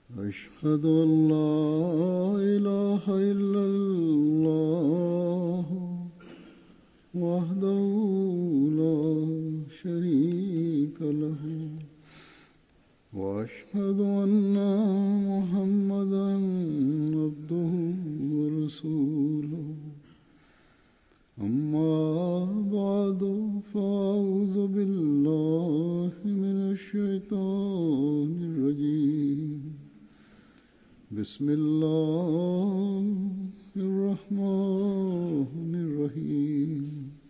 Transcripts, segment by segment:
أشهد أن لا إله إلا الله وحده لا شريك له وأشهد أن محمدا عبده ورسوله أما بعد فأعوذ بالله من الشيطان الرجيم بسم الله الرحمن الرحيم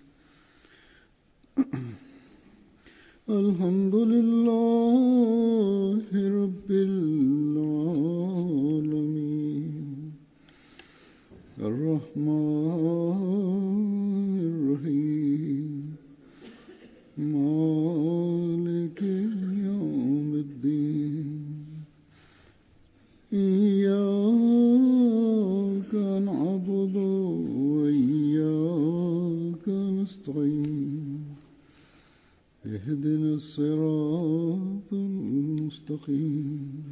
الحمد لله رب العالمين الرحمن الرحيم مالك يوم الدين إياك نعبد وإياك نستعين اهدنا الصراط المستقيم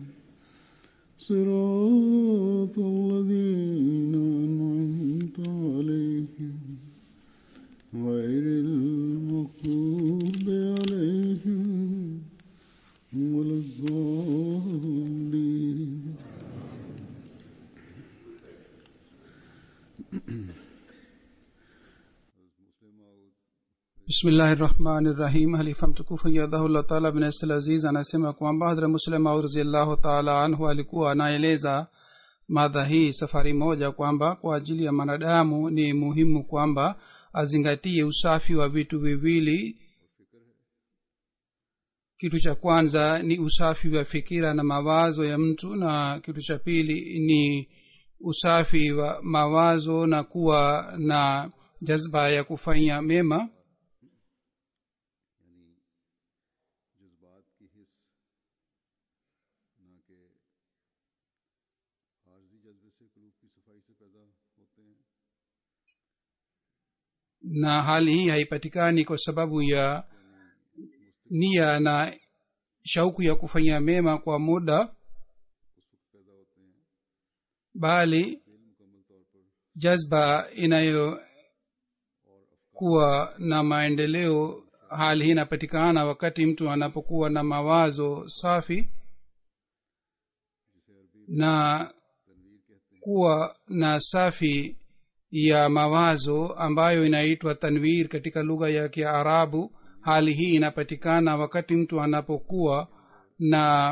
صراط الذين أنعمت عليهم غير المغضوب عليهم ولا الضالين bismillahi rahmani rahim halifa mtukufu yadhahullah taala bin asl aziz anasema kwamba hadra muslim aud raziallahu taala anhu alikuwa anaeleza madha hii safari moja kwamba kwa ajili ya mwanadamu ni muhimu kwamba azingatie usafi wa vitu viwili kitu cha kwanza ni usafi wa fikira na mawazo ya mtu na kitu cha pili ni usafi wa mawazo na kuwa na jazba ya kufanya mema जज्बात की हिस्स ना कि आर्जी जज्बे से कलूब की सफाई से पैदा होते हैं na hali hii haipatikani kwa sababu ya nia na shauku ya kufanya mema kwa muda bali jazba inayokuwa na maendeleo hali hii inapatikana wakati mtu anapokuwa na mawazo safi na kuwa na safi ya mawazo ambayo inaitwa tanwir katika lugha ya kiarabu hali hii inapatikana wakati mtu anapokuwa na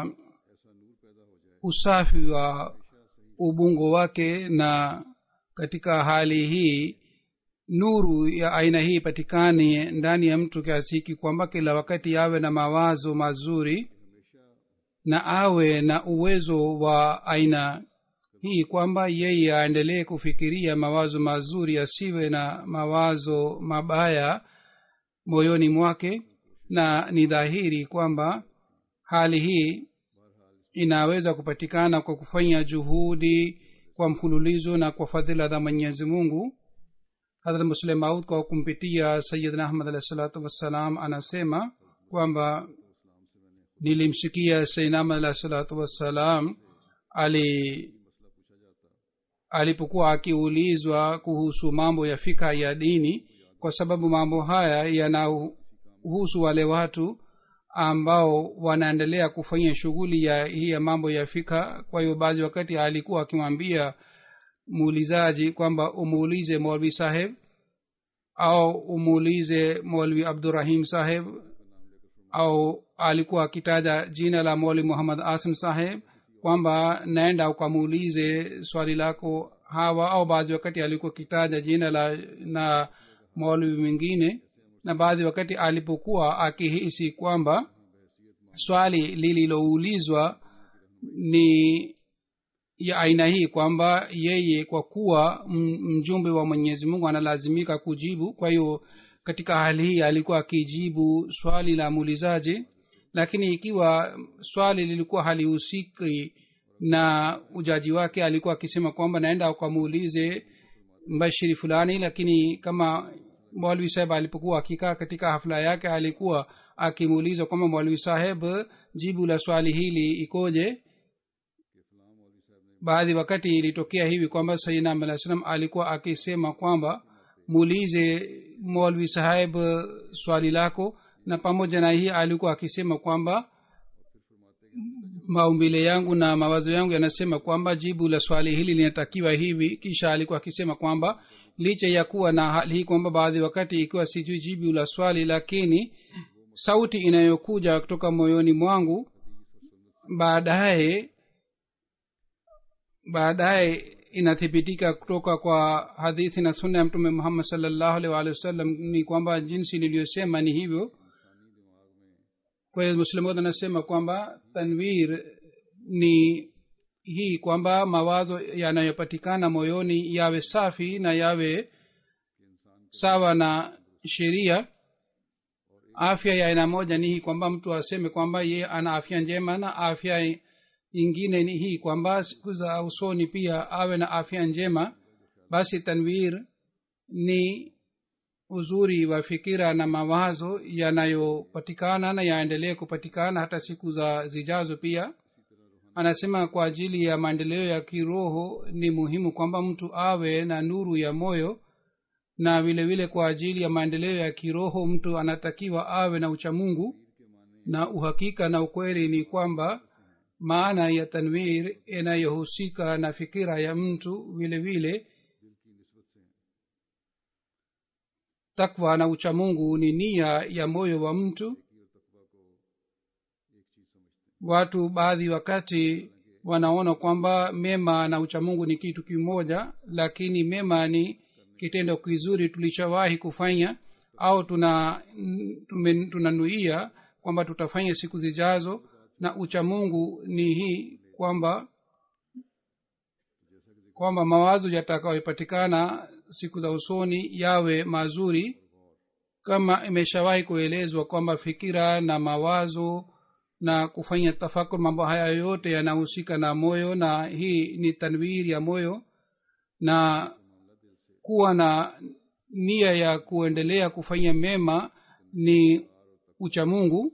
usafi wa ubungo wake na katika hali hii nuru ya aina hii ipatikane ndani ya mtu kiasi hiki kwamba kila wakati awe na mawazo mazuri na awe na uwezo wa aina hii kwamba yeye aendelee kufikiria mawazo mazuri asiwe na mawazo mabaya moyoni mwake na ni dhahiri kwamba hali hii inaweza kupatikana kwa kufanya juhudi kwa mfululizo na kwa fadhila za mwenyezi mungu hadrat muslim maud kwa kumpitia sayidna ahmad alahi salatu wassalam anasema kwamba nilimsikia sayidna ahmad alahi salatu wassalam ali alipokuwa akiulizwa kuhusu mambo ya fika ya dini kwa sababu mambo haya yanahusu wale watu ambao wanaendelea kufanya shughuli ya hii ya mambo ya fika kwa hiyo baadhi wakati alikuwa akimwambia muulizaji kwamba umuulize molvi saheb au umuulize molvi abdurahim saheb au alikuwa akitaja jina la moli muhammad asim saheb kwamba naenda ukamuulize swali lako hawa au baadhi wakati alikuwa akitaja jina la na maulwi mwingine na baadhi wakati alipokuwa akihisi kwamba swali lililoulizwa ni ya aina hii kwamba yeye kwa kuwa mjumbe wa mwenyezi mungu analazimika kujibu kwa hiyo katika hali hii alikuwa akijibu swali la muulizaji lakini ikiwa swali lilikuwa halihusiki na ujaji wake alikuwa akisema kwamba naenda ukamuulize mbashiri fulani lakini kama mwalwi saheb alipokuwa akikaa katika hafla yake alikuwa akimuuliza kwamba mwalwi saheb jibu la swali hili ikoje baadhi wakati ilitokea hivi kwamba sayinam alah salam alikuwa akisema kwamba muulize molvi saheb swali lako na pamoja na hii alikuwa akisema kwamba maumbile yangu na mawazo yangu yanasema kwamba jibu la swali hili linatakiwa hivi kisha alikuwa akisema kwamba licha ya kuwa na hali hii kwamba baadhi wakati ikiwa sijui jibu la swali lakini sauti inayokuja kutoka moyoni mwangu baadaye baadaye inathibitika kutoka kwa hadithi na sunna ya mtume muhammad salllahu alih walihi wasallam ni kwamba jinsi niliyosema ni hivyo kwa hiyo muslimu anasema kwamba tanwir ni hii kwamba mawazo yanayopatikana moyoni yawe safi na yawe sawa na sheria afya ya aina moja ni hii kwamba mtu aseme kwamba ye ana afya njema na afya ingine ni hii kwamba siku za usoni pia awe na afya njema basi tanwir ni uzuri wa fikira na mawazo yanayopatikana na yaendelee kupatikana hata siku za zijazo pia anasema kwa ajili ya maendeleo ya kiroho ni muhimu kwamba mtu awe na nuru ya moyo na vile vile kwa ajili ya maendeleo ya kiroho mtu anatakiwa awe na uchamungu na uhakika na ukweli ni kwamba maana ya tanwir inayohusika na fikira ya mtu vile vile takwa na uchamungu ni nia ya moyo wa mtu watu baadhi wakati wanaona kwamba mema na uchamungu ni kitu kimoja lakini mema ni kitendo kizuri tulichowahi kufanya au tuna tunanuia kwamba tutafanya siku zijazo na uchamungu ni hii kwamba kwamba mawazo yatakayopatikana siku za usoni yawe mazuri kama imeshawahi kuelezwa kwamba fikira na mawazo na kufanya tafakur mambo haya yote yanahusika na moyo na hii ni tanwiri ya moyo na kuwa na nia ya kuendelea kufanya mema ni uchamungu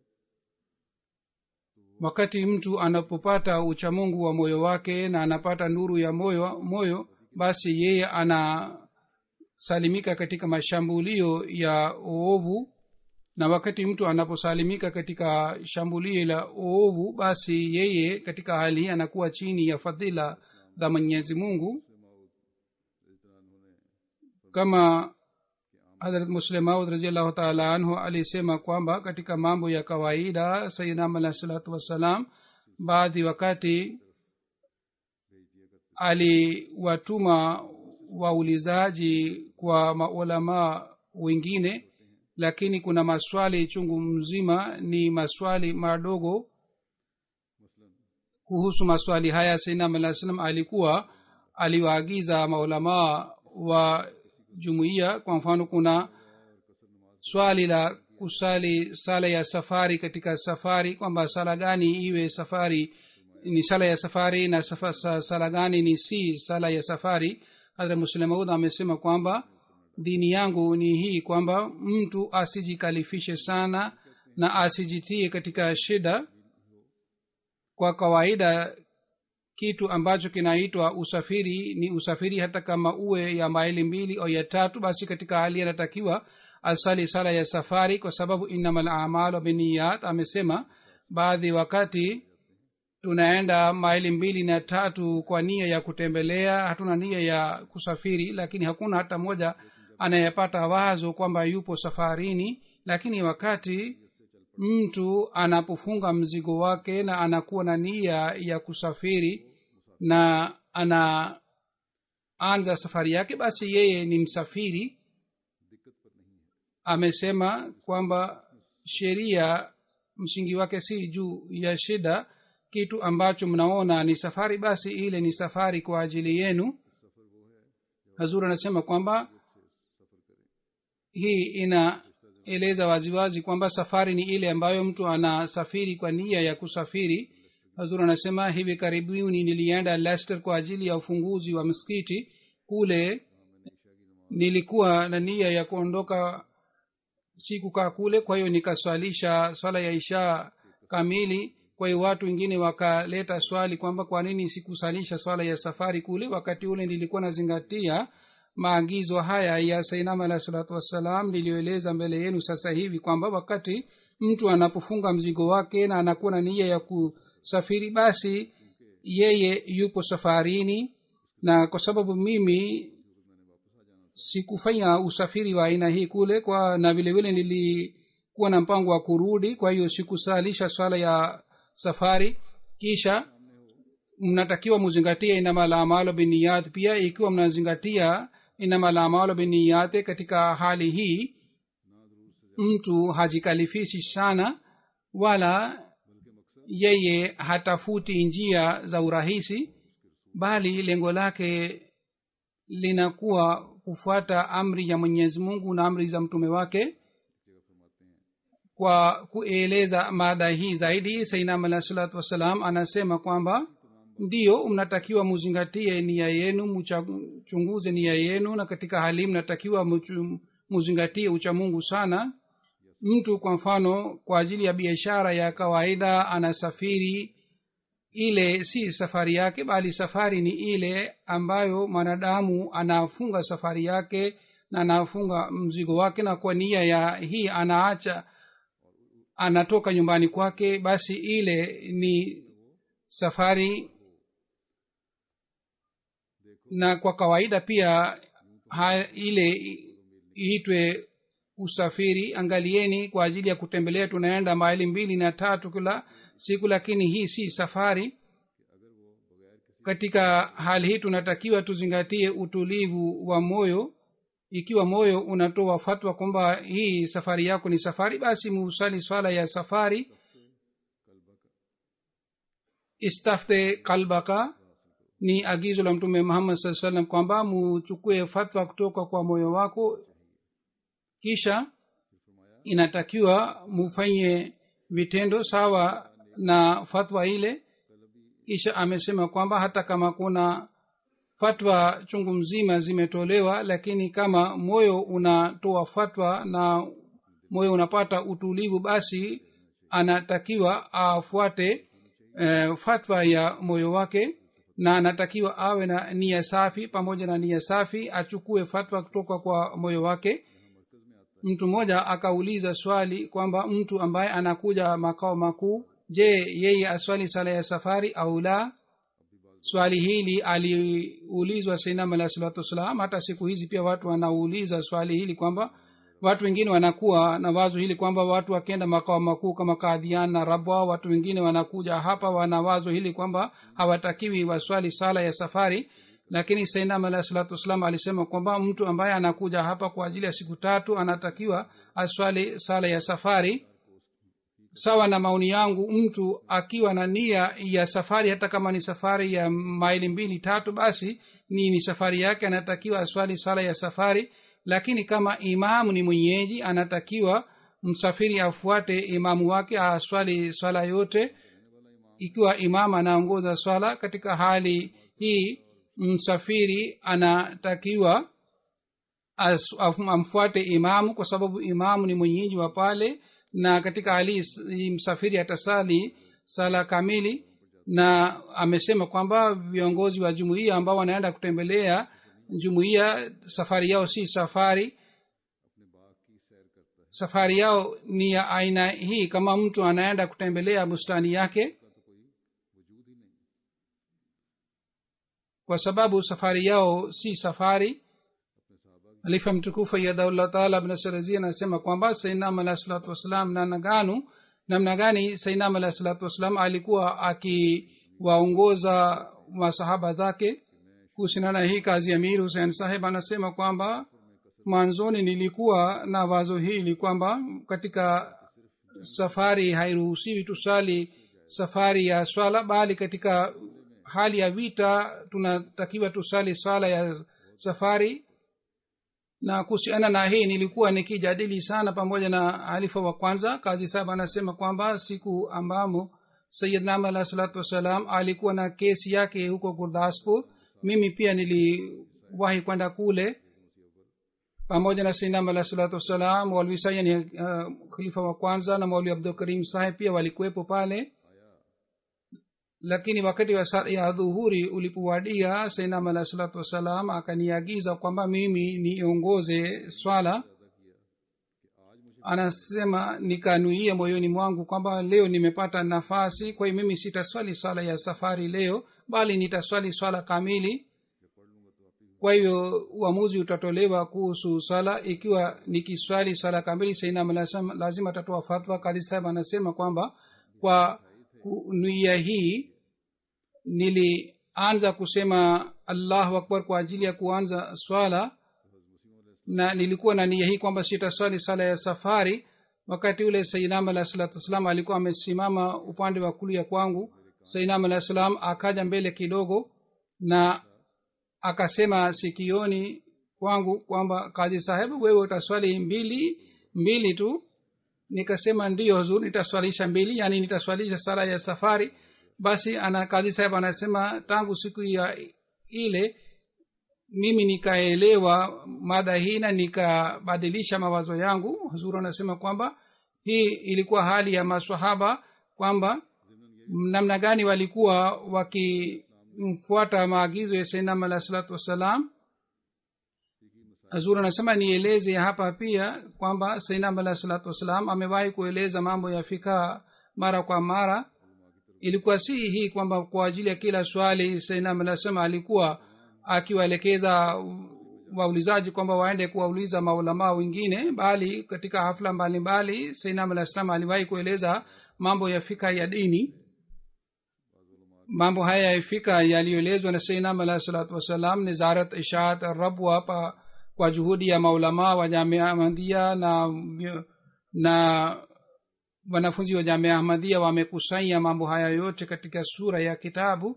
wakati mtu anapopata uchamungu wa moyo wake na anapata nuru ya moyo moyo basi yeye anasalimika katika mashambulio ya oovu na wakati mtu anaposalimika katika shambulio la oovu basi yeye katika hali hii anakuwa chini ya fadhila za mwenyezi mungu kama hadrat muslemaud raziallahu taala anhu alisema kwamba katika mambo ya kawaida sayidam alahi salatu wassalam baadhi wakati aliwatuma waulizaji kwa maulamaa wengine lakini kuna maswali chungu mzima ni maswali madogo kuhusu maswali haya sainam alah salam alikuwa aliwaagiza maulamaa wa jumuiya kwa mfano kuna swali la kusali sala ya safari katika safari kwamba sala gani iwe safari ni sala ya safari na safa, sala gani ni si sala ya safari hadra muslemaud amesema kwamba dini yangu ni hii kwamba mtu asijikalifishe sana na asijitie katika shida kwa kawaida kitu ambacho kinaitwa usafiri ni usafiri hata kama uwe ya maili mbili au ya tatu basi katika hali anatakiwa asali sala ya safari kwa sababu innama lamalu biniyat amesema baadhi wakati tunaenda maili mbili na tatu kwa nia ya kutembelea hatuna nia ya kusafiri lakini hakuna hata moja anayepata wazo kwamba yupo safarini lakini wakati mtu anapofunga mzigo wake na anakuwa na nia ya kusafiri na anaanza safari yake basi yeye ni msafiri amesema kwamba sheria msingi wake si juu ya shida kitu ambacho mnaona ni safari basi ile ni safari kwa ajili yenu hazur anasema kwamba hii inaeleza waziwazi kwamba safari ni ile ambayo mtu anasafiri kwa nia ya kusafiri hazur anasema hivi karibuni nilienda lester kwa ajili ya ufunguzi wa msikiti kule nilikuwa na nia ya kuondoka sikukaa kule kwa hiyo nikaswalisha swala ya isha kamili kwa hiyo watu wengine wakaleta swali kwamba kwa nini sikusalisha swala ya safari kule wakati ule nilikuwa nazingatia maagizo haya ya sainam alahi salatu wassalam niliyoeleza mbele yenu sasa hivi kwamba wakati mtu anapofunga mzigo wake na anakuwa na nia ya kusafiri basi yeye yupo safarini na kwa sababu mimi sikufanya usafiri wa aina hii kule kwa na vile vile nilikuwa na mpango wa kurudi kwa hiyo sikusalisha swala ya safari kisha mnatakiwa muzingatie inamalamaalo biniyat pia ikiwa mnazingatia inamalamaalo biniyate katika hali hii mtu hajikalifishi sana wala yeye hatafuti njia za urahisi bali lengo lake linakuwa kufuata amri ya mwenyezi mungu na amri za mtume wake kwa kueleza mada hii zaidi sainam alah salatu wassalam anasema kwamba ndiyo mnatakiwa muzingatie nia yenu mchunguze nia yenu na katika hali mnatakiwa muzingatie uchamungu sana mtu kwa mfano kwa ajili ya biashara ya kawaida anasafiri ile si safari yake bali safari ni ile ambayo mwanadamu anafunga safari yake na anafunga mzigo wake na kwa nia ya hii anaacha anatoka nyumbani kwake basi ile ni safari na kwa kawaida pia ha, ile iitwe usafiri angalieni kwa ajili ya kutembelea tunaenda maili mbili na tatu kila siku lakini hii si safari katika hali hii tunatakiwa tuzingatie utulivu wa moyo ikiwa moyo unatoa fatwa kwamba hii safari yako ni safari basi muusali swala ya safari istafte kalbaka ni agizo la mtume muhammad saa salam kwamba muchukue fatwa kutoka kwa moyo wako kisha inatakiwa mufanye vitendo sawa na fatwa ile kisha amesema kwamba hata kama kuna fatwa chungu mzima zimetolewa lakini kama moyo unatoa fatwa na moyo unapata utulivu basi anatakiwa afuate eh, fatwa ya moyo wake na anatakiwa awe na nia safi pamoja na nia safi achukue fatwa kutoka kwa moyo wake mtu mmoja akauliza swali kwamba mtu ambaye anakuja makao makuu je yeye aswali sala ya safari au la swali hili aliulizwa sainam alah salatu wassalam hata siku hizi pia watu wanauliza swali hili kwamba watu wengine wanakuwa na wazo hili kwamba watu wakienda makao makuu kama kadhian na rabwa watu wengine wanakuja hapa wana wazo hili kwamba hawatakiwi waswali sala ya safari lakini sainam alah salatu wassalam alisema kwamba mtu ambaye anakuja hapa kwa ajili ya siku tatu anatakiwa aswali sala ya safari sawa na maoni yangu mtu akiwa na nia ya safari hata kama ni safari ya maili mbili tatu basi ni ni safari yake anatakiwa aswali sala ya safari lakini kama imamu ni mwenyeji anatakiwa msafiri afuate imamu wake aswali swala yote ikiwa imamu anaongoza swala katika hali hii msafiri anatakiwa as, amfuate imamu kwa sababu imamu ni mwenyeji wa pale na katika hali hii msafiri atasali sala kamili na amesema kwamba viongozi wa jumuiya ambao wanaenda kutembelea jumuiya safari yao si safari safari yao ni ya aina hii kama mtu anaenda kutembelea bustani yake kwa sababu safari yao si safari halifa mtukufu yadaullah taala bnasarazi anasema kwamba sainam alah salatu wassalam nanaganu namna gani sainam alah salatu wassalam alikuwa akiwaongoza masahaba zake kuhusiana na hii kazi amir husein saheb anasema kwamba mwanzoni nilikuwa na wazo hili kwamba katika safari hairuhusiwi tusali safari ya swala bali katika hali ya vita tunatakiwa tusali swala ya safari na kuhusiana na hii nilikuwa nikijadili sana pamoja na halifa wa kwanza kazi saba anasema kwamba siku ambamo sayidnam alah salatu wassalam alikuwa na kesi yake huko gurdaspur mimi pia niliwahi kwenda kule pamoja na sainam alah salatu wassalam maulvi sayani uh, khalifa wa kwanza na maulvi abdul karim saheb pia walikuwepo pale lakini wakati wa sala ya dhuhuri ulipowadia sainam alah salatu wassalam akaniagiza kwamba mimi niongoze swala anasema nikanuia moyoni mwangu kwamba leo nimepata nafasi kwa hiyo mimi sitaswali swala ya safari leo bali nitaswali swala kamili kwa hivyo uamuzi utatolewa kuhusu swala ikiwa nikiswali swala kamili sainam lazima atatoa fatwa kadhi sahib anasema kwamba kwa nuia hii nilianza kusema allahu akbar kwa ajili ya kuanza swala na nilikuwa na nia hii kwamba sitaswali sala ya safari wakati ule sainam alah salatu wassalam alikuwa amesimama upande wa kulia kwangu sainam alah salam akaja mbele kidogo na akasema sikioni kwangu kwamba kazi sahebu wewe utaswali mbili mbili tu nikasema ndiyo huzur nitaswalisha mbili yani nitaswalisha sala ya safari basi ana kazi saheb anasema tangu siku ya ile mimi nikaelewa mada hii na nikabadilisha mawazo yangu huzuru anasema kwamba hii ilikuwa hali ya maswahaba kwamba namna gani walikuwa wakimfuata maagizo ya sainam alah salatu wassalam hazur anasema nieleze hapa pia kwamba sainam alah salatu wassalam amewahi kueleza mambo ya fikaa mara kwa mara ilikuwa si hii kwamba kwa ajili ya kila swali sainam alah sema alikuwa akiwaelekeza waulizaji kwamba waende kuwauliza maulamaa wengine bali katika hafla mbalimbali sainam alah salam aliwahi kueleza mambo ya fika ya dini mambo haya ya fika yaliyoelezwa na sainam alah salatu wassalam nizarat ishaat rabwa pa kwa juhudi ya maulamaa wa jamia ahmadia na na wanafunzi wa jamia ahmadia wamekusanya mambo haya yote katika sura ya kitabu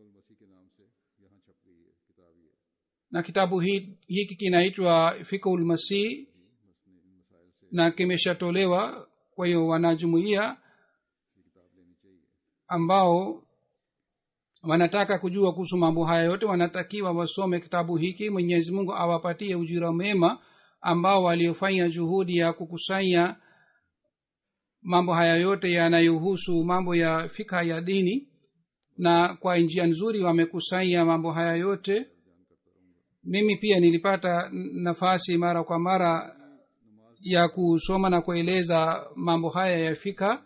na kitabu hiki kinaitwa fikul masih na kimeshatolewa kwa hiyo wanajumuia ambao wanataka kujua kuhusu mambo haya yote wanatakiwa wasome kitabu hiki mwenyezi mungu awapatie ujira mema ambao waliofanya juhudi ya kukusanya mambo haya yote yanayohusu mambo ya fikha ya dini na kwa njia nzuri wamekusanya mambo haya yote mimi pia nilipata nafasi mara kwa mara ya kusoma na kueleza mambo haya ya fika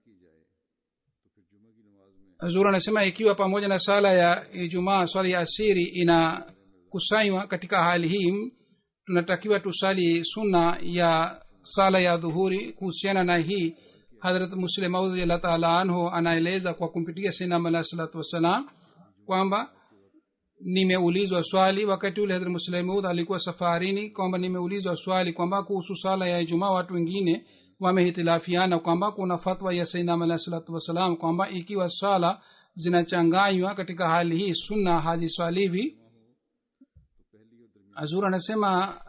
zuri anasema ikiwa pamoja na sala ya ijumaa swala ya asiri inakusanywa katika hali hii tunatakiwa tusali sunna ya sala ya dhuhuri kuhusiana na hii hadrat muslim audillah taala anhu anaeleza kwa kumpitia sinam alah salatu wassalam kwamba nimeulizwa swali wakati ule hadrat muslimud alikuwa safarini kwamba nimeulizwa swali kwamba kuhusu sala ya ijumaa watu wengine wamehitilafiana kwamba kuna fatwa ya sainam alah salatu wassalam kwamba ikiwa swala zinachanganywa katika hali hii sunna haziswalivi azur anasema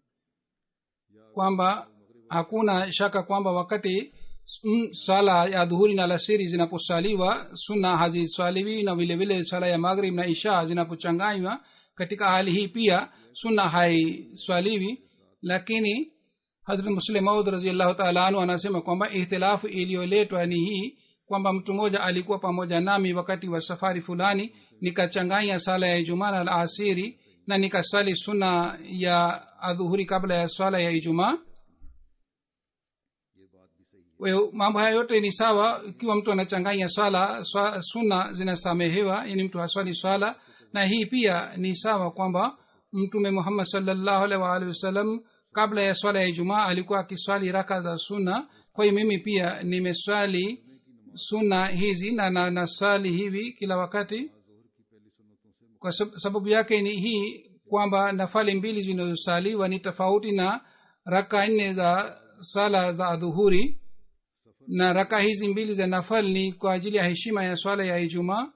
kwamba hakuna shaka kwamba wakati mm, sala ya dhuhuri na lasiri zinaposaliwa sunna haziswaliwi na vile vile sala ya maghrib na isha zinapochanganywa katika hali hii pia sunna haiswaliwi lakini hadrat muslim maud raziallahu taala anhu anasema kwamba ihtilafu iliyoletwa ni hii kwamba mtu mmoja alikuwa pamoja nami wakati wa safari fulani nikachanganya sala ya ijumaa na alasiri na nikaswali sunna ya adhuhuri kabla ya swala ya ijumaa mambo haya yote ni sawa ikiwa mtu anachanganya swala swa, sunna zinasamehewa yani mtu haswali swala na hii pia ni sawa kwamba mtume muhammad salllahu alhi waalihi wasallam kabla ya swala ya ijumaa alikuwa akiswali raka za sunna kwa hiyo mimi pia nimeswali sunna hizi na, na naswali hivi kila wakati kwa sababu yake ni hii kwamba nafali mbili zinazosaliwa ni tofauti na raka nne za sala za adhuhuri na raka hizi mbili za nafal ni kwa ajili ya heshima ya swala ya ijumaa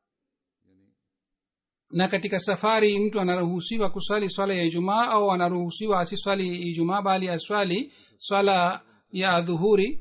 na katika safari mtu anaruhusiwa kuswali swala ya ijumaa au anaruhusiwa asiswali ijumaa bali aswali swala ya adhuhuri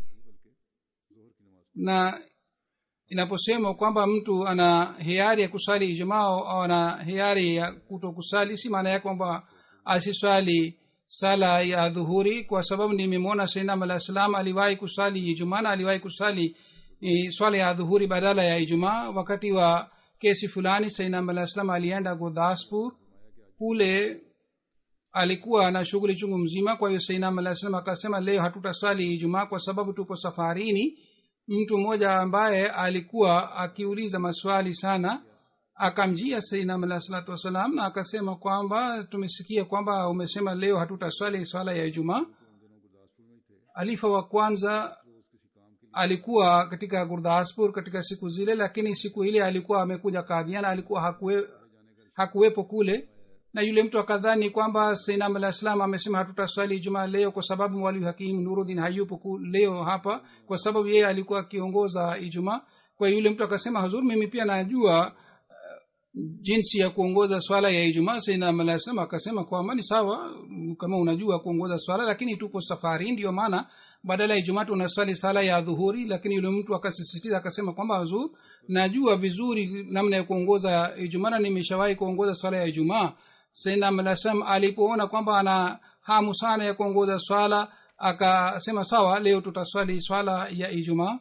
na inaposema kwamba mtu ana hiari ya kusali ijumaa au ana hiari ya kuto kusali si maana ya kwamba asiswali sala ya dhuhuri kwa sababu nimemwona sainam alah salam aliwahi kusali ijumaa na aliwahi kusali ni swala ya dhuhuri badala ya ijumaa wakati wa kesi fulani sainam alah salam alienda gurdaspur kule alikuwa na shughuli chungu mzima kwa hiyo sainam alah salam akasema leo hatutaswali ijumaa kwa sababu tuko safarini mtu mmoja ambaye alikuwa akiuliza maswali sana akamjia sainam alah salatu wassalam na akasema kwamba tumesikia kwamba umesema leo hatutaswali swala ya ijumaa alifa wa kwanza alikuwa katika gurdaspur katika siku zile lakini siku ile alikuwa amekuja kadhiana alikuwa hakuwe, hakuwepo kule na yule mtu akadhani kwamba sainam alah salam amesema hatutaswali ijumaa leo kwa sababu mwalimu hakim nurudin hayupo ku, leo hapa kwa sababu yeye alikuwa akiongoza ijumaa kwa yule mtu akasema hazur mimi pia najua uh, jinsi ya kuongoza swala ya ijumaa sainam alah salam akasema kwamba ni sawa kama unajua kuongoza swala lakini tupo safari ndio maana badala ya ijumaa tunaswali sala ya dhuhuri lakini yule mtu akasisitiza akasema kwamba hazur najua vizuri namna ya kuongoza ijumaa na nimeshawahi kuongoza swala ya ijumaa sainamlasam alipoona kwamba ana hamu sana ya kuongoza swala akasema sawa leo tutaswali swala ya ijumaa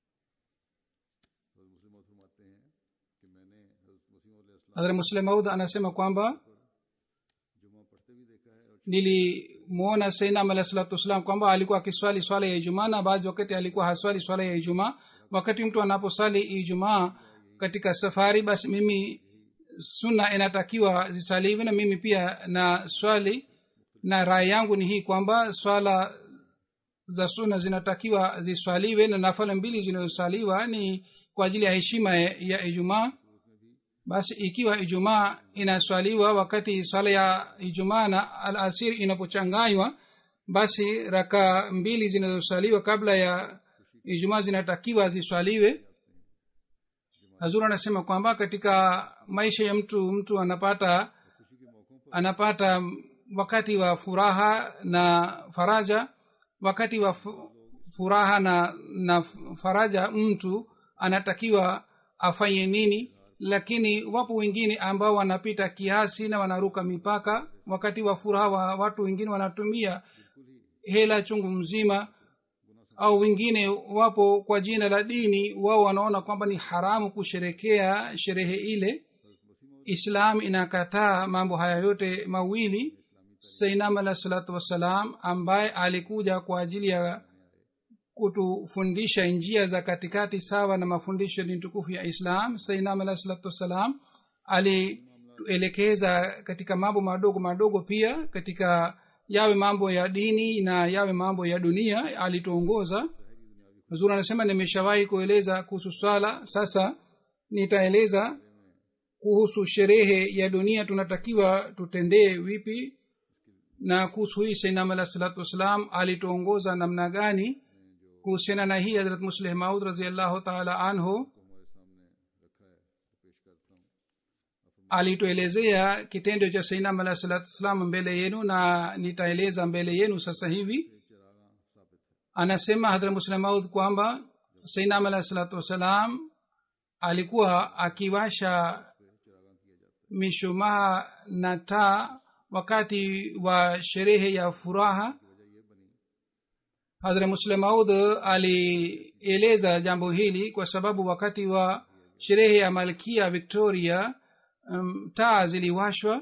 hadhra muslim maud anasema kwamba nilimwona sainam alah salatu wassalam kwamba alikuwa akiswali swala ya ijumaa na baadhi wakati alikuwa haswali swala ya ijumaa wakati mtu anaposwali ijumaa katika safari basi mimi sunna inatakiwa zisaliwe na mimi pia na swali na rai yangu ni hii kwamba swala za sunna zinatakiwa ziswaliwe na nafala mbili zinazosaliwa ni kwa ajili ya heshima ya ijumaa basi ikiwa ijumaa inaswaliwa wakati swala ya ijumaa na alasiri inapochanganywa basi raka mbili zinazoswaliwa kabla ya ijumaa zinatakiwa ziswaliwe hazur anasema kwamba katika maisha ya mtu mtu anapata anapata wakati wa furaha na faraja wakati wa furaha na na faraja mtu anatakiwa afanye nini lakini wapo wengine ambao wanapita kiasi na wanaruka mipaka wakati wa furaha wa watu wengine wanatumia hela chungu mzima au wengine wapo kwa jina la dini wao wanaona kwamba ni haramu kusherekea sherehe ile islam inakataa mambo haya yote mawili sainam alah salatu wassalam ambaye alikuja kwa ajili ya kutufundisha njia za katikati sawa na mafundisho ni tukufu ya islam sainam alah salatu wassalam alituelekeza katika mambo madogo madogo pia katika yawe mambo ya dini na yawe mambo ya dunia alituongoza zuri anasema nimeshawahi kueleza kuhusu swala sasa nitaeleza kuhusu sherehe ya dunia tunatakiwa tutendee vipi na kuhusu hii sainam alah salatu wassalam alituongoza namna gani kuhusiana na hii hazrat musleh maud raziallahu taala anhu alituelezea kitendo cha sainam alah salatu wassalam mbele yenu na nitaeleza mbele yenu sasa hivi anasema hadra muslim maud kwamba sainam alah salatu wassalam alikuwa akiwasha mishumaa na taa wakati wa sherehe ya furaha hadhra muslim maud alieleza jambo hili kwa sababu wakati wa sherehe ya malkia victoria um, taa ziliwashwa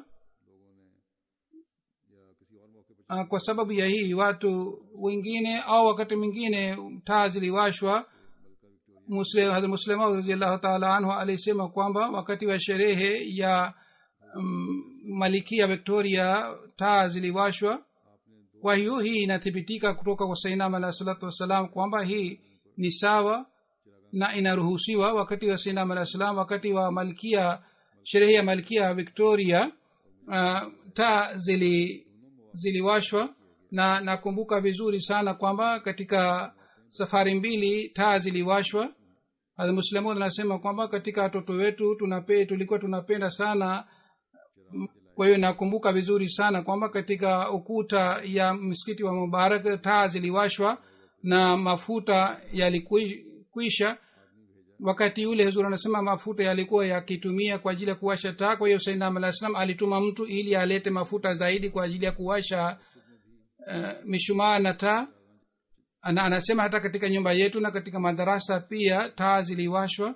uh, kwa sababu ya hii watu wengine au wakati mwingine taa ziliwashwa muslimu raziallahu taala anhu alisema kwamba wakati wa sherehe ya um, malikia victoria taa ziliwashwa kwa hiyo hii inathibitika kutoka kwa sainam alah salatu wassalam kwamba hii ni sawa na inaruhusiwa wakati wa sainam alah salam wakati wa malkia sherehe ya malkia victoria uh, taa zili ziliwashwa na nakumbuka vizuri sana kwamba katika safari mbili taa ziliwashwa muslimud anasema kwamba katika watoto wetu tunape, tulikuwa tunapenda sana kwa hiyo nakumbuka vizuri sana kwamba katika ukuta ya msikiti wa mubarak taa ziliwashwa na mafuta yalikwisha wakati ule huzur anasema mafuta yalikuwa yakitumia kwa ajili ya kuwasha taa kwa hiyo sainam alah salam alituma mtu ili alete mafuta zaidi kwa ajili ya kuwasha uh, mishumaa na taa ana, anasema hata katika nyumba yetu na katika madarasa pia taa ziliwashwa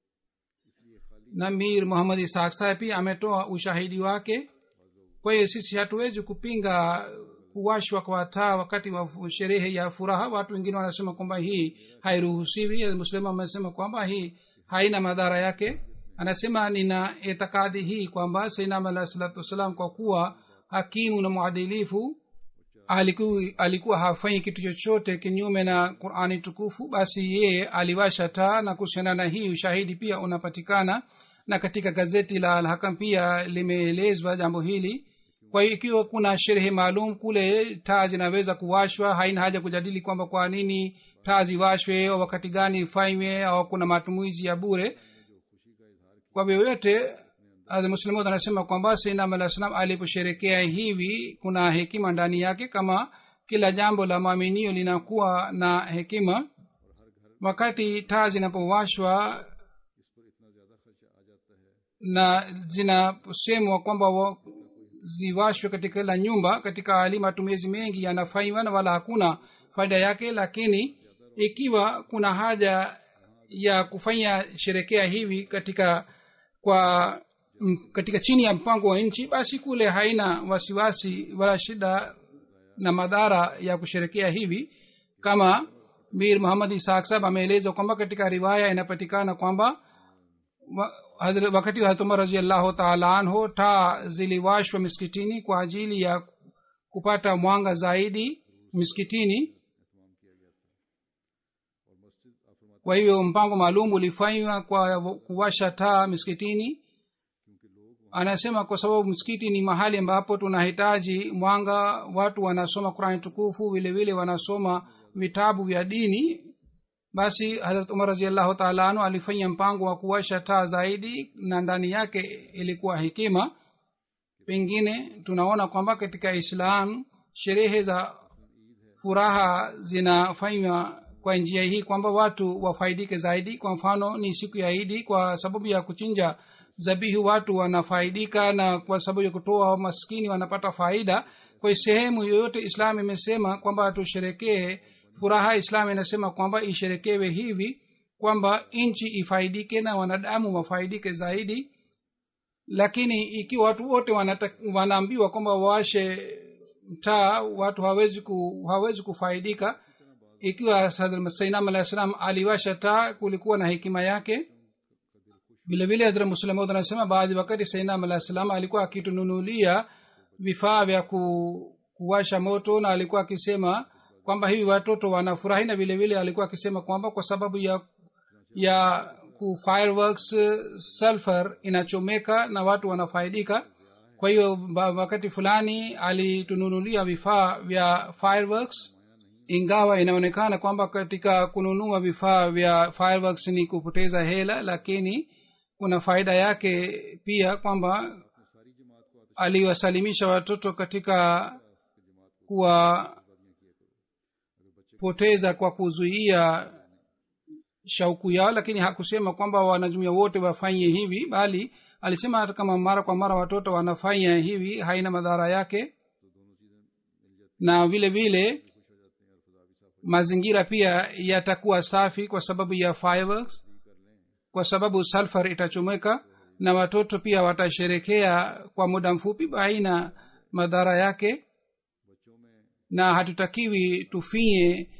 na mir muhammad ishaq saheb pia ametoa ushahidi wake kwa hiyo sisi hatuwezi kupinga kuwashwa kwa taa wakati wa sherehe ya furaha watu wengine wanasema kwamba hii hairuhusiwi muslimu amesema kwamba hii haina madhara yake anasema nina itikadi hii kwamba sainam alah salatu wassalam kwa kuwa hakimu na mwadilifu alikuwa, alikuwa hafanyi kitu chochote kinyume na qurani tukufu basi yeye aliwasha taa na kuhusiana na hii ushahidi pia unapatikana na katika gazeti la alhakam pia limeelezwa jambo hili kwa hiyo ikiwa kuna sherehe maalum kule taa zinaweza kuwashwa haina haja kujadili kwamba kwa nini taa ziwashwe au wakati gani ifanywe au kuna matumizi ya bure kwa vyovyote muslimud anasema kwamba sainam alah salam aliposherekea hivi kuna hekima ndani yake kama kila jambo la maaminio linakuwa na hekima wakati taa zinapowashwa na zinasemwa kwamba ziwashwe katika kila nyumba katika hali matumizi mengi yanafanywa na wala hakuna faida yake lakini ikiwa kuna haja ya kufanya sherekea hivi katika kwa m, katika chini ya mpango wa nchi basi kule haina wasiwasi wala shida na madhara ya kusherekea hivi kama mir muhammad ishaq sab ameeleza kwamba katika riwaya inapatikana kwamba wa, wakati wa hatumar raziallahu taala anhu taa ziliwashwa miskitini kwa ajili ya kupata mwanga zaidi miskitini kwa hivyo mpango maalum ulifanywa kwa kuwasha taa miskitini anasema kwa sababu msikiti ni mahali ambapo tunahitaji mwanga watu wanasoma qurani tukufu vile vile wanasoma vitabu vya dini basi harat umar raziallahu taala anu alifanya mpango wa kuwasha taa zaidi na ndani yake ilikuwa hekima pengine tunaona kwamba katika islam sherehe za furaha zinafanywa kwa njia hii kwamba watu wafaidike zaidi kwa mfano ni siku ya idi kwa sababu ya kuchinja zabihu watu wanafaidika na kwa sababu ya kutoa maskini wanapata faida kwa sehemu yoyote islam imesema kwamba tusherekee furaha islam inasema kwamba isherekewe hivi kwamba nchi ifaidike na wanadamu wafaidike zaidi lakini ikiwa watu wote wanaambiwa kwamba waashe taa watu hawezi, ku, hawezi kufaidika ikiwa sainam alah salam aliwasha taa kulikuwa na hekima yake vile vile hadra muslimud anasema baadhi wakati sainam alah salam alikuwa akitununulia vifaa vya ku, kuwasha moto na alikuwa akisema kwamba hivi watoto wanafurahi na vile vile alikuwa akisema kwamba kwa sababu ya ya ku fireworks sulfur inachomeka na watu wanafaidika kwa hiyo wakati fulani alitununulia vifaa vya fireworks ingawa inaonekana kwamba katika kununua vifaa vya fireworks ni kupoteza hela lakini kuna faida yake pia kwamba aliwasalimisha watoto katika kuwapoteza kwa kuzuia shauku yao lakini hakusema kwamba wanajumia wote wafanye hivi bali alisema hata kama mara kwa mara watoto wanafanya hivi haina madhara yake na vile vile mazingira pia yatakuwa safi kwa sababu ya fireworks kwa sababu sulfur itachomeka na watoto pia watasherekea kwa muda mfupi haina madhara yake na hatutakiwi tufinye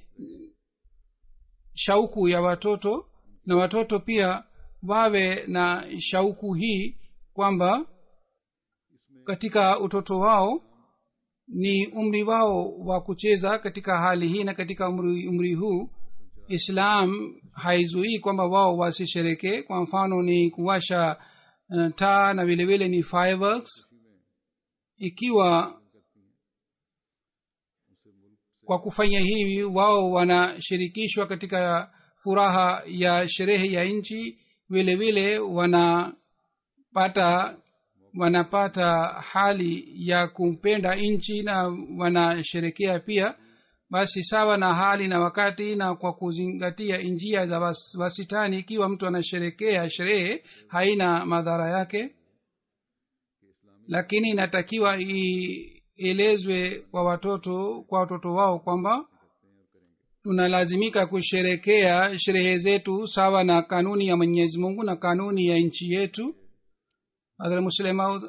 shauku ya watoto na watoto pia wawe na shauku hii kwamba katika utoto wao ni umri wao wa kucheza katika hali hii na katika umri, umri huu islam haizuii kwamba wao wasisherekee kwa mfano ni kuwasha uh, taa na vile vile ni fireworks ikiwa kwa kufanya hivi wao wanashirikishwa katika furaha ya sherehe ya nchi vile vile wanapata wanapata hali ya kumpenda nchi na wanasherekea pia basi sawa na hali na wakati na kwa kuzingatia njia za was, wasitani ikiwa mtu anasherekea sherehe haina madhara yake lakini inatakiwa ielezwe kwa watoto kwa watoto wao kwamba tunalazimika kusherekea sherehe zetu sawa na kanuni ya mwenyezi mungu na kanuni ya nchi yetu hadhrat muslemaud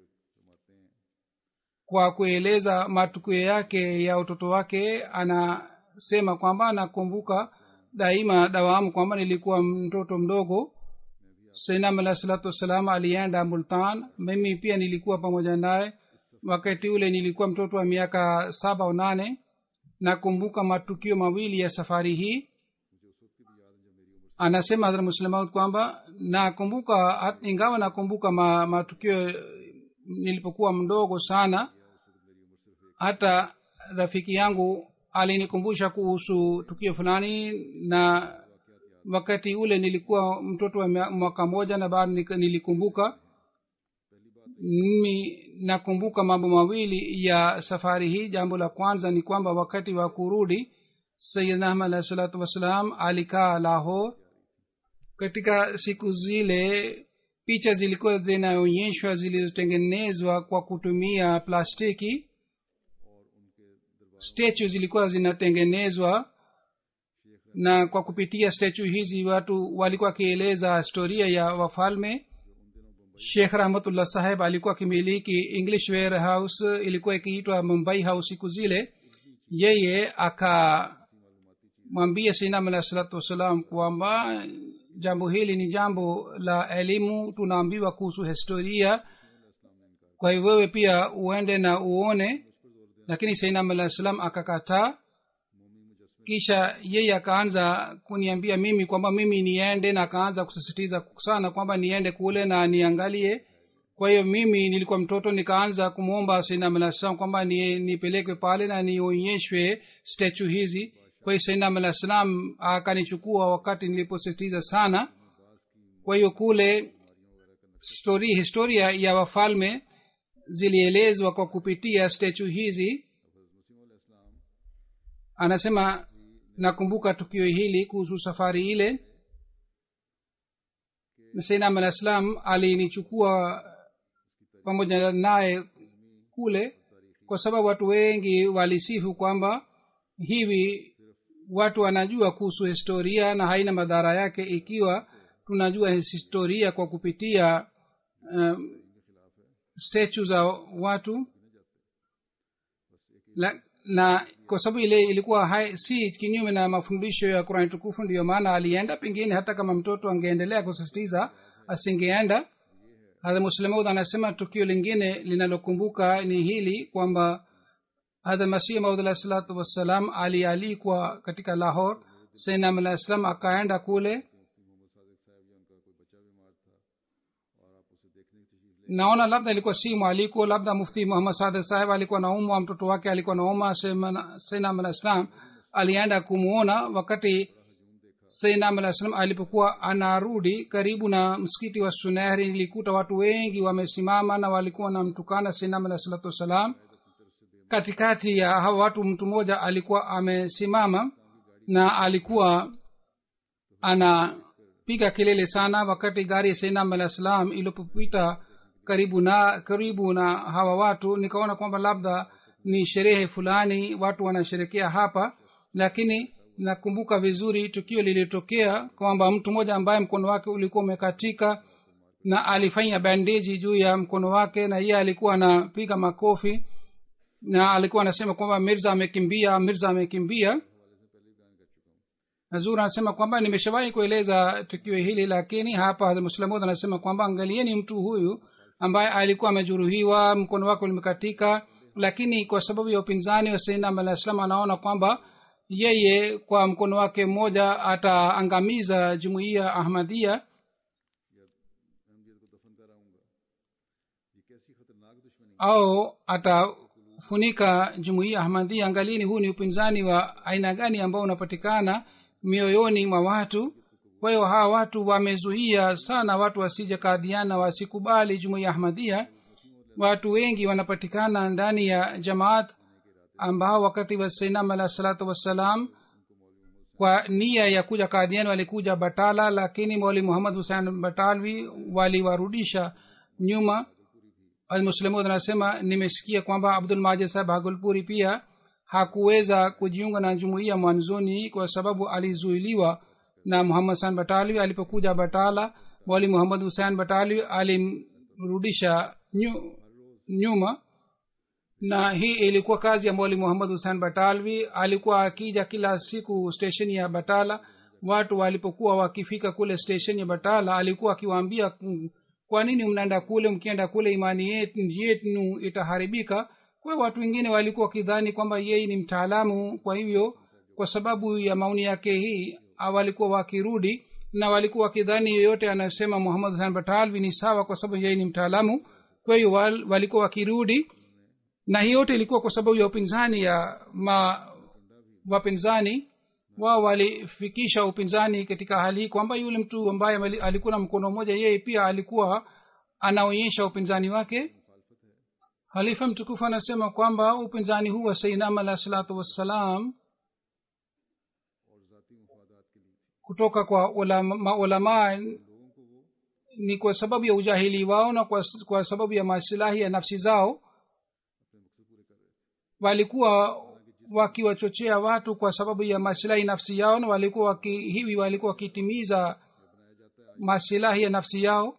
kwa kueleza matukio yake ya utoto wake anasema kwamba anakumbuka daima dawamu kwamba nilikuwa mtoto mdogo sainam alah salatu wassalam alienda multan mimi pia nilikuwa pamoja naye wakati ule nilikuwa mtoto wa miaka saba au nane nakumbuka matukio mawili ya safari hii anasema hadhrat muslemaud kwamba nakumbuka ingawa nakumbuka ma, matukio nilipokuwa mdogo sana hata rafiki yangu alinikumbusha kuhusu tukio fulani na wakati ule nilikuwa mtoto wa mwaka moja na bado nilikumbuka mimi nakumbuka mambo mawili ya safari hii jambo la kwanza ni kwamba wakati wa kurudi sayidna ahmad alahi salatu wassalam alikaa lahor katika siku zile picha zilikuwa zinaonyeshwa zilizotengenezwa kwa kutumia plastiki statue zilikuwa zinatengenezwa na kwa kupitia statue hizi watu walikuwa wakieleza historia ya wafalme shekh rahmatullah saheb alikuwa akimiliki english warehouse ilikuwa ikiitwa mumbai house siku zile yeye akamwambia sinam alah salatu wassalam kwamba jambo hili ni jambo la elimu tunaambiwa kuhusu historia kwa hivyo wewe pia uende na uone lakini sainam alah salam akakataa kisha yeye akaanza kuniambia mimi kwamba mimi niende na akaanza kusisitiza sana kwamba niende kule na niangalie kwa hiyo mimi nilikuwa mtoto nikaanza kumwomba sainam alah salam kwamba ni, nipelekwe pale na nionyeshwe stechu hizi kwa hiyo sainam alah salam akanichukua wakati niliposisitiza sana kwa hiyo kule story, historia ya wafalme zilielezwa kwa kupitia stechu hizi anasema nakumbuka tukio hili kuhusu safari ile sainam alah salam alinichukua pamoja naye kule kwa sababu watu wengi walisifu kwamba hivi watu wanajua kuhusu historia na haina madhara yake ikiwa tunajua historia kwa kupitia um, statue za watu la, na kwa sababu ile ilikuwa hai, si kinyume na mafundisho ya qurani tukufu ndiyo maana alienda pengine hata kama mtoto angeendelea kusisitiza asingeenda hadha muslemaud anasema tukio lingine linalokumbuka ni hili kwamba hadha masih maud alah salatu wassalam alialikwa katika lahor sainam alah salam akaenda kule naona labda ilikuwa si mwaliko labda mufti muhammad sadik saheb alikuwa naumwa mtoto wake alikuwa nauma sainam alah salam alienda kumwona wakati sainam alah salam alipokuwa anarudi karibu na msikiti wa sunehri nilikuta watu wengi wamesimama na walikuwa wanamtukana sainam alah salatu wassalam katikati ya hawa watu mtu mmoja alikuwa amesimama na alikuwa anapiga kelele sana wakati gari ya sainam alah salam ilipopita karibu na karibu na hawa watu nikaona kwamba labda ni sherehe fulani watu wanasherekea hapa lakini nakumbuka vizuri tukio lilitokea kwamba mtu mmoja ambaye mkono wake ulikuwa umekatika na alifanya bandeji juu ya mkono wake na yeye alikuwa anapiga makofi na alikuwa anasema kwamba mirza amekimbia mirza amekimbia nazur anasema kwamba nimeshawahi kueleza tukio hili lakini hapa muslamud anasema kwamba angalieni mtu huyu ambaye alikuwa amejeruhiwa mkono wake ulimekatika lakini kwa sababu ya upinzani wa sainam alah salam anaona kwamba yeye kwa mkono wake mmoja ataangamiza jumuiya ahmadia au atafunika jumuiya ahmadia angalini huu ni upinzani wa aina gani ambao unapatikana mioyoni mwa watu kwa hiyo hawa watu wamezuia sana watu wasije kadhiana wasikubali jumuiya ahmadia watu wengi wanapatikana ndani ya jamaat ambao wakati wa sainam alah salatu wassalam kwa nia ya kuja kadhiani walikuja batala lakini mwali muhammad husein batalwi waliwarudisha nyuma almuslimud anasema nimesikia kwamba abdul majid saheb hagulpuri pia hakuweza kujiunga na jumuiya mwanzoni kwa sababu alizuiliwa na muhammad san batalwi alipokuja batala mwali muhammad husein batalwi alimrudisha nyu, nyuma na hii ilikuwa kazi ya mwali muhammad husein batalwi alikuwa akija kila siku stesheni ya batala watu walipokuwa wakifika kule stesheni ya batala alikuwa akiwaambia "Mm, kwa nini mnaenda kule mkienda kule imani yetu yenu itaharibika kwa hiyo watu wengine walikuwa wakidhani kwamba yeye ni mtaalamu kwa hivyo kwa sababu ya maoni yake hii ah, walikuwa wakirudi na walikuwa wakidhani yeyote anasema muhammad hasan batalvi ni sawa kwa sababu yeye ni mtaalamu kwa hiyo wal, walikuwa wakirudi na hii yote ilikuwa kwa sababu ya upinzani ya ma wapinzani wao walifikisha upinzani katika hali hii kwamba yule mtu ambaye ameli- alikuwa na mkono mmoja yeye pia alikuwa anaonyesha upinzani wake halifa mtukufu anasema kwamba upinzani huu wa sainam alah salatu wassalam kutoka kwa ulama- maulamaa ni kwa sababu ya ujahili wao na kwa, kwa sababu ya masilahi ya nafsi zao walikuwa wakiwachochea watu kwa sababu ya masilahi nafsi yao na walikuwa waki, hivi walikuwa wakitimiza masilahi ya nafsi yao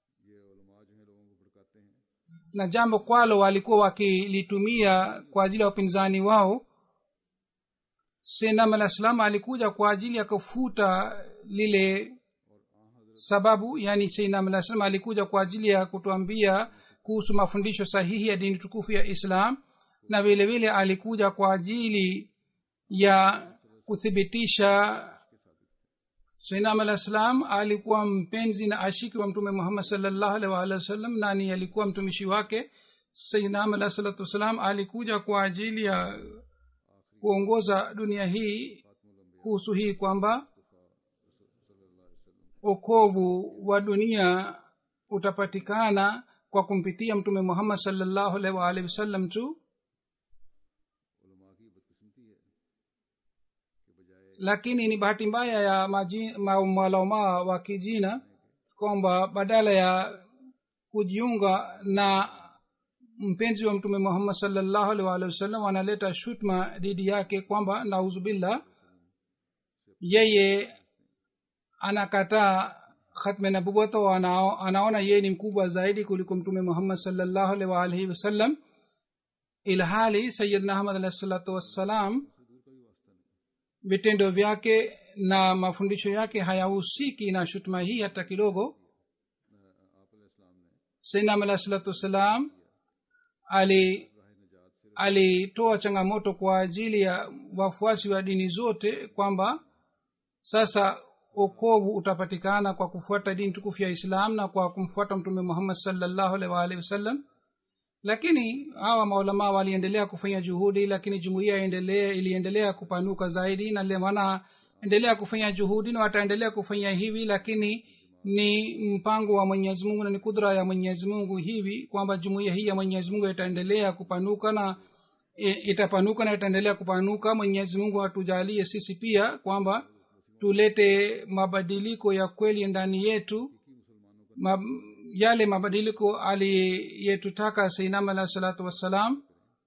na jambo kwalo walikuwa wakilitumia kwa ajili ya upinzani wao senam alah salam alikuja kwa ajili ya kufuta lile sababu yani seinam alah salam alikuja kwa ajili ya kutuambia kuhusu mafundisho sahihi ya dini tukufu ya islam na vile vile alikuja kwa ajili ya kuthibitisha sainam alah salam alikuwa mpenzi na ashiki wa mtume muhammad salllahu alih waalihi wasallam nani alikuwa mtumishi wake sainam alah salatu wassalam alikuja kwa ajili ya kuongoza dunia hii kuhusu hii kwamba okovu wa dunia utapatikana kwa kumpitia mtume muhammad salllahu alaihi waalihi wasallam tu lakini ni bahati mbaya ya maji- ma- malamaa wa kijina kwamba badala ya kujiunga na mpenzi wa mtume muhammad salllahu alaihi waalihi wasallam wanaleta shutma dhidi yake kwamba nauzubillah yeye anakataa khatme nabuwata wa anao, anaona yeye ni mkubwa zaidi kuliko mtume muhammad salllahu alaihi waalihi wasallam ilhali sayidna ahmad alahi salatu wassalam vitendo vyake na mafundisho yake hayahusiki na shutuma hii hata kidogo sainam alahi salatu wassalam ali alitoa changamoto kwa ajili ya wafuasi wa dini zote kwamba sasa okovu utapatikana kwa kufuata dini tukufu ya islam na kwa kumfuata mtume muhammad salllahu alaihi waalihi wasallam lakini hawa maulamaa waliendelea kufanya juhudi lakini jumuiya iendelea iliendelea kupanuka zaidi na le- wanaendelea kufanya juhudi na wataendelea kufanya hivi lakini ni mpango wa mwenyezi mungu na ni kudra ya mwenyezi mungu hivi kwamba jumuiya hii ya mwenyezi mungu itaendelea kupanuka na i- itapanuka na itaendelea kupanuka mwenyezi mungu atujalie sisi pia kwamba tulete mabadiliko ya kweli ndani yetu ma, yale mabadiliko aliyetutaka sainam alah salatu wassalam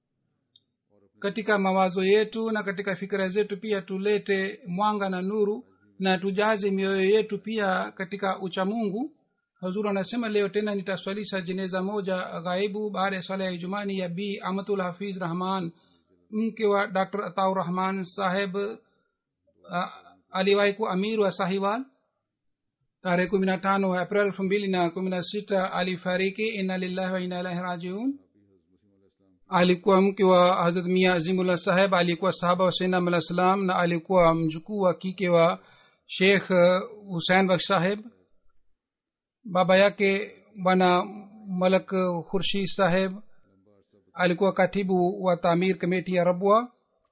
katika mawazo yetu na katika fikira zetu pia tulete mwanga na nuru na tujaze mioyo yetu pia katika uchamungu hazuru anasema leo tena nitaswalisha jeneza moja ghaibu baada ya sala ya ijumani ya b amatul hafiz rahman mke wa dr ataur rahman saheb uh, aliwahi kuwa amir wa sahiwal tarehe kumi na tano april elfu mbili na kumi na sita alifariki inna lillahi wa inna ilahi rajiun alikuwa mke wa hazrat mia azimullah saheb alikuwa sahaba wa sainam alah salam na alikuwa mjukuu wa kike wa sheikh uh, husein baksh saheb baba yake bwana malak khurshid saheb alikuwa katibu wa tamir kameti ya rabwa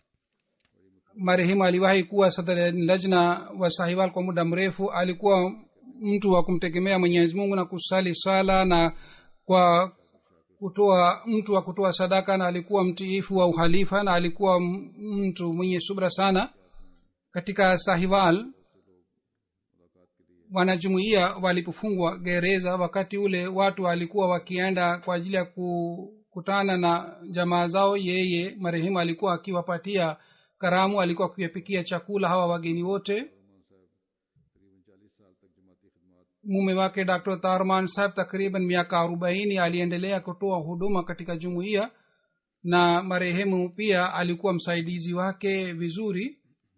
marehemu aliwahi kuwa sadr lajna wa sahiwal kwa muda mrefu alikuwa mtu wa kumtegemea mwenyezi mungu na kusali swala na kwa kutoa mtu wa kutoa sadaka na alikuwa mtiifu wa uhalifa na alikuwa m- mtu mwenye subra sana katika sahiwal wanajumuia walipofungwa gereza wakati ule watu walikuwa wakienda kwa ajili ya ku, kutana na jamaa zao yeye marehemu alikuwa akiwapatia karamu alikuwa akiwapikia chakula hawa wageni wote mume wake dr tarman saheb takriban miaka arobaini aliendelea kutoa huduma katika jumuiya na marehemu pia alikuwa msaidizi wake vizuri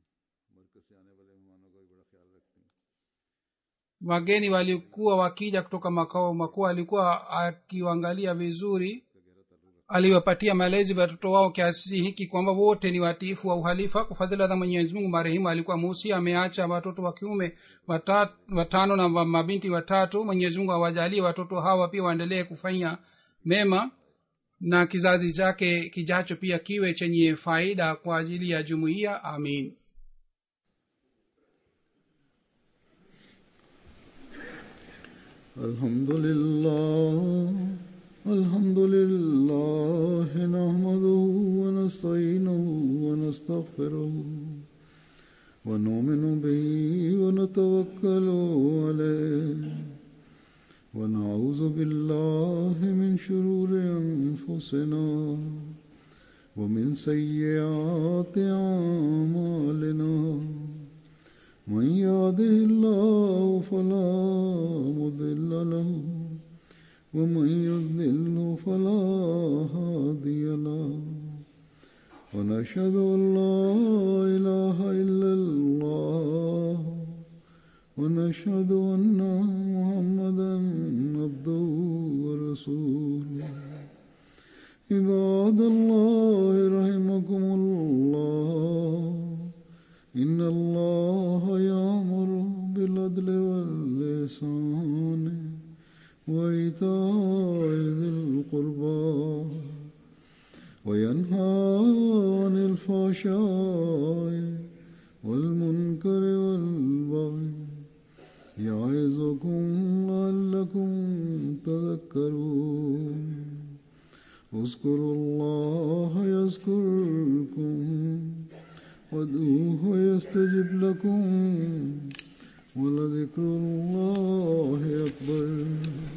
wageni walikuwa wakija kutoka makao makuu alikuwa akiwaangalia vizuri aliwapatia malezi watoto wao kiasi hiki kwamba wote ni watiifu wa uhalifa kwa fadhila za mwenyezi mungu marehemu alikuwa musi ameacha watoto wa kiume wata, watano na mabinti watatu mwenyezi mungu awajalie watoto hawa pia waendelee kufanya mema na kizazi chake kijacho pia kiwe chenye faida kwa ajili ya jumuiya amin الحمد لله الحمد لله نحمده ونستعينه ونستغفره ونؤمن به ونتوكل عليه ونعوذ بالله من شرور انفسنا ومن سيئات اعمالنا من يهده الله فلا مضل له ومن يضلل فلا هادي له ونشهد ان لا اله الا الله ونشهد ان محمدا عبده ورسوله عباد الله رحمكم الله إن الله يأمر بالعدل واللسان وإيتاء ذي القربى وينهى عن الفحشاء والمنكر والبغي يعظكم لعلكم تذكرون اذكروا الله يذكركم وادعوه يستجب لكم ولذكر الله أكبر